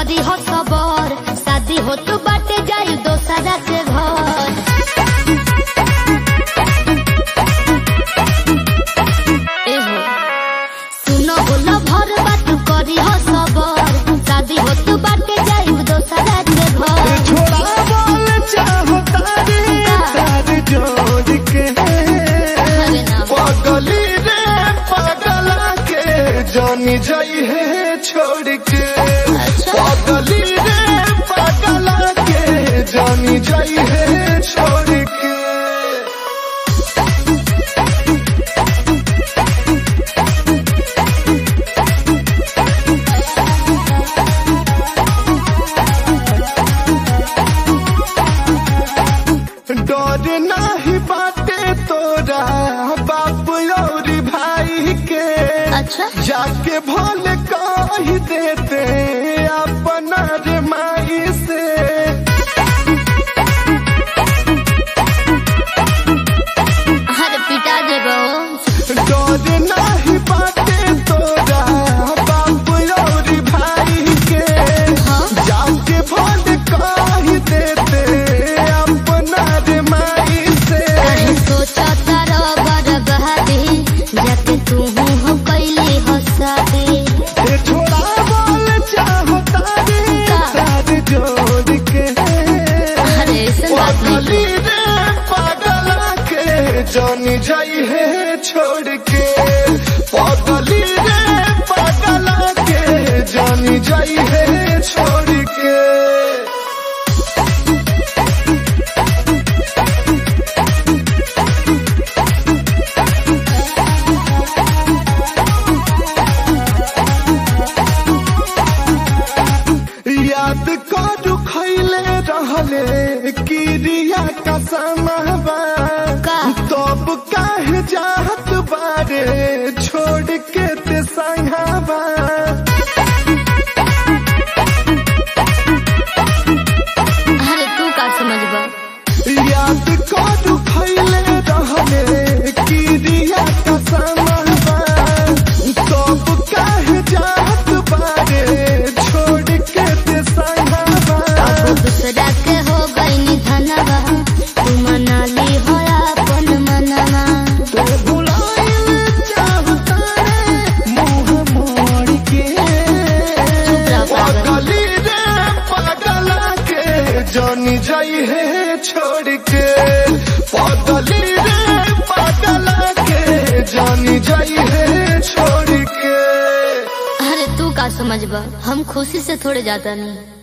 करी हो सबर शादी हो तू बाटे जाई दोसरा के घर एहो सुनो बोलो भर बात करी हो सबर शादी हो तू बाटे जाई दोसरा के घर छोड़ा बोल चाहता रे तार जोड़ के अरे ना पगली रे पगला के जानी जाई है छोड़ के पगली रे पगला के जानी जाई है छोड़ के डर नाही बाटे तोरा बाप और भाई के अच्छा जाके भोल कह देते अपना रे माई से अरे पिटा देबो डर नाही बाटे तोरा बाप और भाई के हाँ जाके भोल कह देते अपना रे माई से कहीं सोचा तारा बर्बादी जाके तू हो कैली हो शादी ये छोड़ा बोल चाहता रे तार जोड़ के अरे ऐसा बात नहीं पगली रे पगला के जानी जाई है छोड़ के पगली रे पगला के जानी जाई है छोड़ के याद करू खैले रहले किरिया का समाबा का? तब काहे जात बारे छोड़ के ते संघाबा अरे तू का समझबा याद करू खैले रहले किरिया का समाबा तब काहे जात बारे छोड़ के ते संघाबा अब दूसरा के हो गई निधनवा तू मना ली हो अपन मनवा तो भुलाइल चाहता रे मुंह मोड़ के चुप रह पागल पगली रे पगला के जानी जाई है छोड़ के पगली रे पगला के जानी जाई है छोड़ के अरे तू का समझबा हम खुशी से थोड़े जाता नहीं